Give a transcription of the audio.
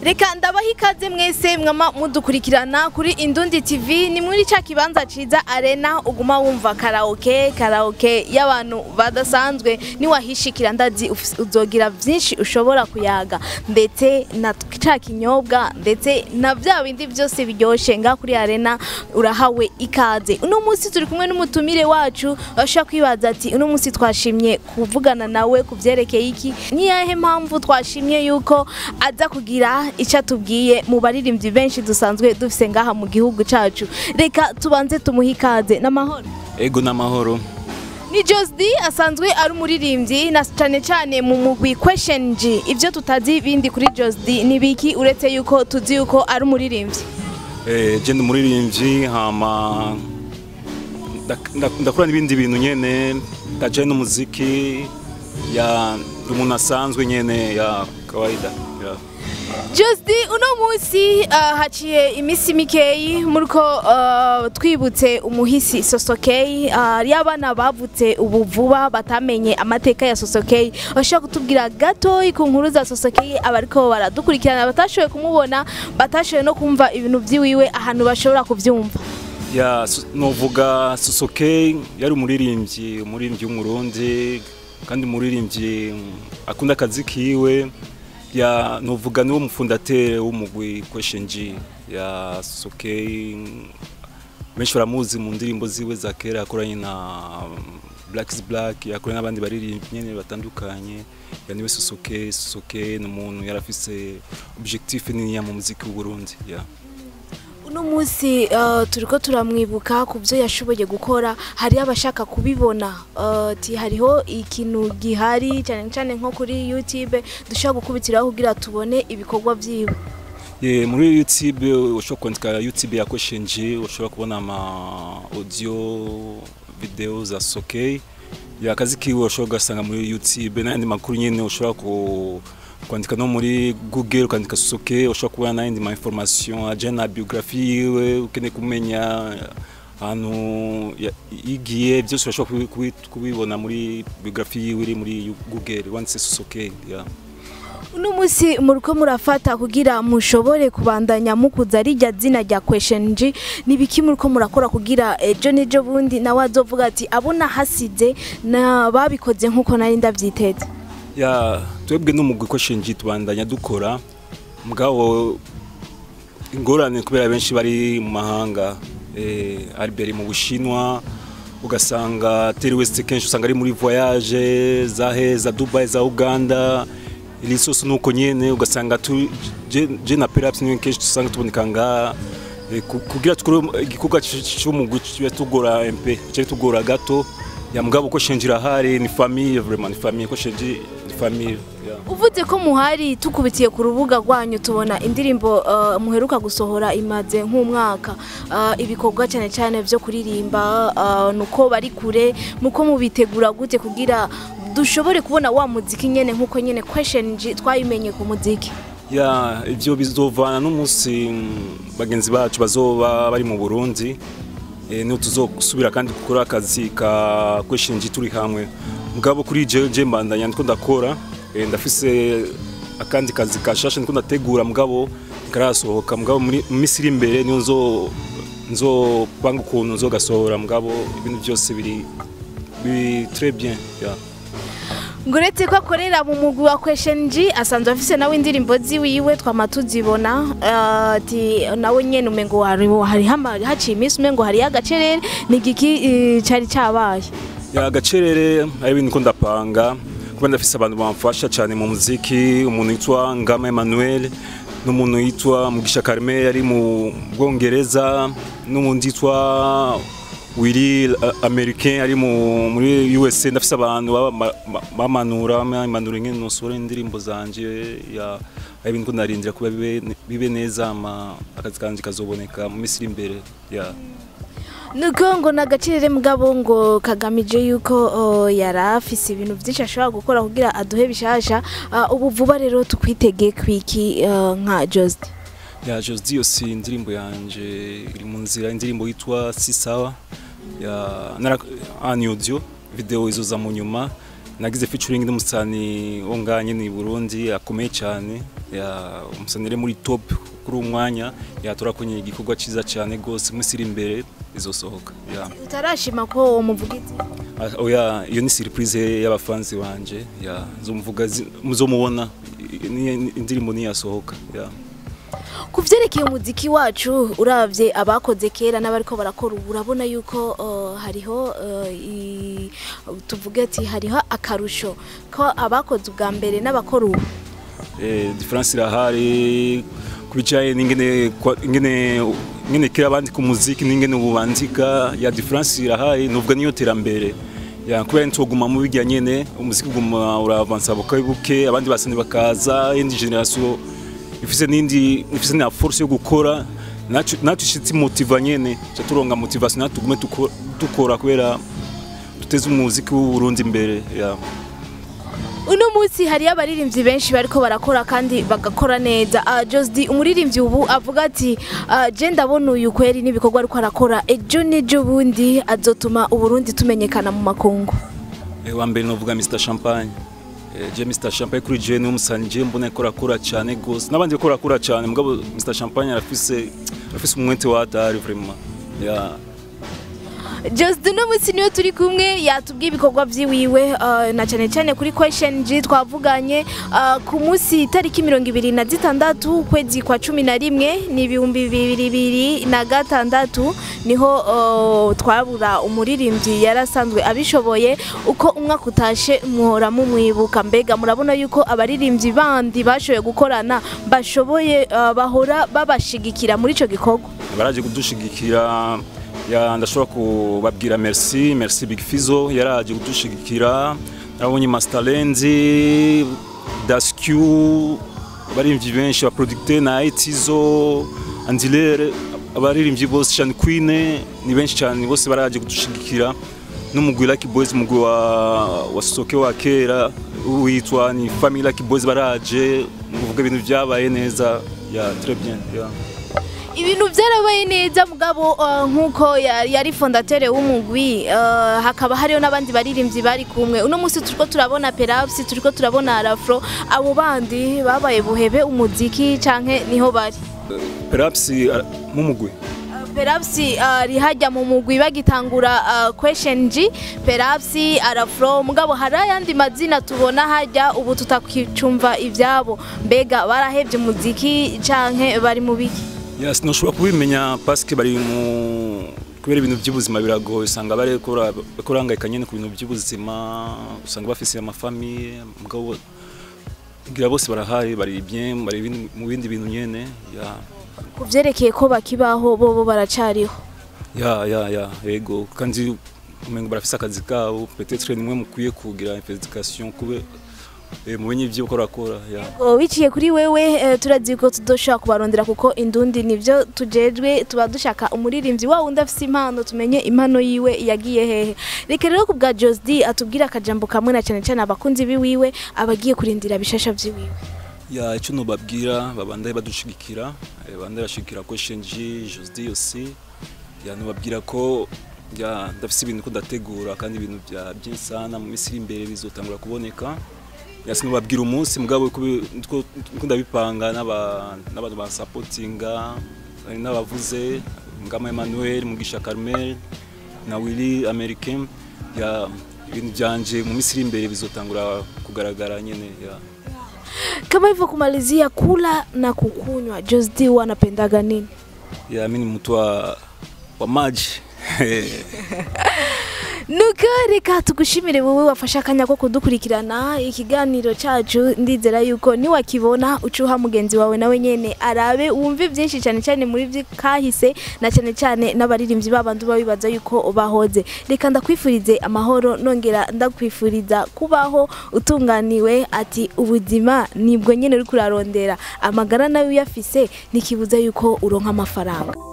reka ndabaha ikaze mwese mwama mudukurikirana kuri indundi tv ni muri ca kibanza ciza arena uguma wumva karaoke karaoke y'abantu badasanzwe niwahishikira ndazi uf- uzogira vyinshi ushobora kuyaga ndetse na ca kinyobwa ndetse na vya bindi vyose biryoshe nga kuri arena urahawe ikaze uno munsi turi kumwe n'umutumire wacu bashobora kwibaza ati uno munsi twashimye kuvugana nawe ku vyerekeye iki niyahe mpamvu twashimye yuko aza kugira icyo atubwiye mu baririmbyi benshi dusanzwe dufise ngaha mu gihugu cacu reka tubanze tumuhe ikaze n'amahoro ego n'amahoro ni Josdi asanzwe ari umuririmbyi na cyane cyane mu mugwi Question G ivyo tutazi bindi kuri Josdi ni biki uretse yuko tuzi yuko ari umuririmbyi Eh, je ndi umuririmbyi hama ndak- ndak- ndakora n'ibindi bintu nyene ndajaye n'umuziki ya ndi umuntu asanzwe nyene ya kawaida ya. Josdi uno munsi uh, haciye imisi mikeyi muriko uh, twibutse umuhisi Sosokey uh, y'abana bavutse ubu vuba batamenye amateka ya Sosokey bashobora kutubwira gatoyi ku nkuru za Sosokey abariko baradukurikirana batashoboye kumubona batashoboye no kumva ibintu vyiwiwe ahantu bashobora kuvyumva ya su- novuga susoke yari umuririmbyi umuririmbyi w'umurundi kandi umuririmbyi mm, akunda akazi kiwe ya novuga niwo mufundatere w'umugwi Question G ya susoke benshi baramuzi mu ndirimbo ziwe za kera yakoranye na mm, Black is Black yakoranye n'abandi baririmbyi nyene batandukanye ya niwe susoke susoke ni umuntu yari afise objectif niniya mu muziki w'u Burundi ya uno munsi uh, turiko turamwibuka ku byo yashoboye gukora hari abashaka kubibona uh, ati hariho ikintu gihari cyane cyane nko kuri YouTube dushobora gukubitiraho kugira tubone ibikorwa vyiwe Ye, muri YouTube ushobora kwandika YouTube ya Question G ushobora kubona ama audio video za Sokey ya kazi kiwe ushobora ugasanga muri YouTube n'ayandi makuru nyene ushobora ku kwandika no muri Google ukandika Sokey ushobora kubona n'ayandi ma information ajana na biographie yiwe ukeneye kumenya ahantu ya- yigiye byose urashobora kubi- kubi- kubibona muri biographie yiwe iri muri Google wanditse Sokey yeah. uno munsi muriko murafata kugira mushobore kubandanya mukuza rijya zina rya Question G nibiki muriko murakora kugira ejo nejo bundi nawe azovuga ati abona hasize na babikoze nkuko nari ndavyiteze ya twebwe n'umugwi Question G tubandanya dukora mugabo ingorane kubera benshi bari mu mahanga eh, Albert mu Bushinwa ugasanga Terry West kenshi usanga ari muri voyage za he za Dubai za Uganda ilisoso nuko nyene ugasanga tu je, je na perhaps niwe kenshi usanga tuboneka nga eh, ku- kugira tukore igikorwa c- c'umugwi kiba tugora MP cyari tugora gato ya mugabo ko shenjira hari ni famille vraiment ni famille ko shenji ni famille yeah. uvuze ko muhari tukubitiye ku rubuga rwanyu tubona indirimbo uh, muheruka gusohora imaze nk'umwaka uh, ibikorwa cyane cyane byo kuririmba uh, nuko bari kure muko mubitegura gute kugira dushobore kubona wa muziki nyene nkuko nyene Question G twayimenye ku muziki ya ivyo bizovana n'umunsi mm, bagenzi bacu bazoba bari mu Burundi e, niho tuzosubira kandi gukora akazi ka kweshinji turi hamwe mugabo kuri je je mbandanya ndiko ndakora e, ndafise akandi kazi kashasha ndiko ndategura mugabo karasohoka mugabo muri mu minsi iri imbere niyo nzo nzopanga ukuntu nzogasohora mugabo ibintu byose biri biri très bien yeah. ngo uretse ko akorera mu mugwi wa Question G asanzwe afise nawe indirimbo ziwiwe twama tuzibona uh, ati nawe nyene umengo hari hari hama- haciye iminsi umengo hari agacerere ni giki uh, cari cabaye ya gacerere ari ibintu ko ndapanga kuba ndafise abantu bamfasha cyane mu muziki umuntu yitwa Ngama Emmanuel n'umuntu yitwa Mugisha Carmel ari mu Bwongereza n'umuntu yitwa Willy uh, Americain ari mu muri USA ndafise abantu baba- ma- ma- bamanura bamanura ngene nosora indirimbo zanje ya ari ibintu ko narindira kuba bibe, bibe neza ama akazi kanje kazoboneka mu minsi iri imbere ya nuko ngo nagacerere mugabo ngo kagamije yuko uh, yari afise ibintu vyinshi ashobora gukora kugira aduhe bishasha uh, ubu vuba rero tukwitege kwiki uh, nka Just ya Josdi yose indirimbo yanje iri mu nzira indirimbo yitwa si sawa ya nara ani audio video izoza mu nyuma nagize featuring n'umusani wo ngaha nyene i Burundi akomeye cyane ya umusani uri muri top kuri uwo mwanya yaturakonye igikorwa ciza cyane gose munsi iri imbere izosohoka ya utarashima ko uwo muvugizi Ah, oya iyo ni surprise y'abafanzi banje ya zomuvuga zi- muzomubona i- ni- indirimbo niyasohoka ya ku vyerekeye umuziki wacu uravye abakoze kera n'abariko barakora ubu urabona yuko uh, hariho uh, i- tuvuge ati hariho akarusho ko abakoze ubwa mbere n'abakora ubu eh, difference irahari kubicaye n'ingene kwa- ingene ingene kera bandika umuziki n'ingene ubu bandika ya difference irahari nuvuga niyo terambere ya kubera ntuguma mu bijya nyene umuziki uguma uravansa buke buke abandi basani bakaza indi generation ifise n'indi ifise na force yo gukora nacu nacu ishitsi motiva nyene cha turonga motivation natugume tuko- dukora kubera tuteze umuziki w'u Burundi imbere ya uno munsi hariyo abaririmbyi benshi bariko barakora kandi bagakora neza uh, Josdi umuririmbyi ubu avuga ati uh, je ndabona uyu kweri n'ibikorwa ariko arakora ejo n'ejo bundi azotuma uburundi tumenyekana mu makungu Eh, wa mbere novuga Mr Champagne Eh, je Mr Champagne kuri je ni umusani je mbona ko rakora cyane gose n'abandi ko rakora cyane mugabo Mr Champagne arafise arafise umwete wa hatari vraiment ya Just uno munsi niyo turi kumwe yatubwiye ibikorwa vyiwiwe uh, na cyane cyane kuri question G twavuganye uh, ku munsi itariki mirongo ibiri na zitandatu ukwezi kwa cumi na rimwe ni ibihumbi bibiri bibiri na gatandatu niho uh, twabura umuririmbyi yarasanzwe abishoboye uko umwaka utashe muhora mumwibuka mbega murabona yuko abaririmbyi bandi bashoboye gukorana bashoboye uh, bahora babashigikira muri ico gikorwa baraje kudushigikira ya ndashobora kubabwira merci merci Big Fizo yaraje kudushigikira nabonye Master Lenzi Daskew abaririmbyi benshi ba producteur na Etizo Andilere abaririmbyi bose Sean Queen ni benshi cyane bose baraje kudushigikira n'umugwi Lucky Boys umugwi wa wa Soke wa kera witwa ni Family Lucky Boys baraje muvuga ibintu byabaye neza ya très bien ya ibintu byarabaye neza mugabo uh, nk'uko yari yari fondatere w'umugwi uh, hakaba hariho n'abandi baririmbyi bari kumwe uno munsi turiko turabona perapsi turiko turabona arafro abo bandi babaye buhebe umuziki canke niho bari perhaps uh, mumugwi Uh, perapsi ari hajya mu mugwi bagitangura uh, question G perapsi arafro mugabo hari ayandi mazina tubona hajya ubu tutakicumva ivyabo mbega barahevye umuziki canke bari mu biki yes noshobora kubimenya parce que bari mu kubera ibintu by'ubuzima biragoye usanga bari kurangayika nyene ku bintu by'ubuzima usanga bafise amafamiye mugabo ngira bose barahari bari bien bari ibindi- mu bindi bintu nyene ya ku vyerekeye ko bakibaho bobo baracariho ya ya ya yego kandi umengo barafise akazi kabo peut-être nimwe mukwiye kugira investigation kube eh, mumenye ivyo uko rakora ya Oh, biciye kuri wewe eh, turazi ko tudoshobora kubarondera kuko indundi nivyo tujejwe tuba dushaka umuririmbyi wa wundi afise impano tumenye impano yiwe yagiye hehe reka rero ku bwa Josdi atubwire akajambo kamwe na cyane cyane abakunzi biwiwe abagiye kurindira bishasha vyiwiwe ya icyo nubabwira babandaye badushigikira eh, babandaye bashigikira ko shenji josdi aussi ya nubabwira ko ya ndafise ibintu ko ndategura kandi ibintu bya byinshi sana mu minsi iri imbere bizotangura kuboneka ya sinubabwira umunsi mugabo kubi- niko niko ndabipanga n'aba- n'abantu bansapotinga hari n'abavuze ngama Emmanuel Mugisha Carmel na Willy Americain ya ibintu byanje mu minsi iri imbere bizotangura kugaragara nyene ya kama hivyo kumalizia kula na kukunywa Josdi wanapendaga nini ya mimi ni mtu wa, wa maji nuko reka tugushimire wowe wafashe akanya ko kudukurikirana ikiganiro cyacu ndizera yuko niwakibona ucuha mugenzi wawe nawe nyene arabe wumve byinshi cyane cyane muri byo kahise na cyane cyane n'abaririmbyi babandi uba bibaza yuko bahoze reka ndakwifurize amahoro nongera ndakwifuriza kubaho utunganiwe ati ubuzima nibwo nyene uri kurarondera amagara nawe uyafise ntikibuza yuko uronka amafaranga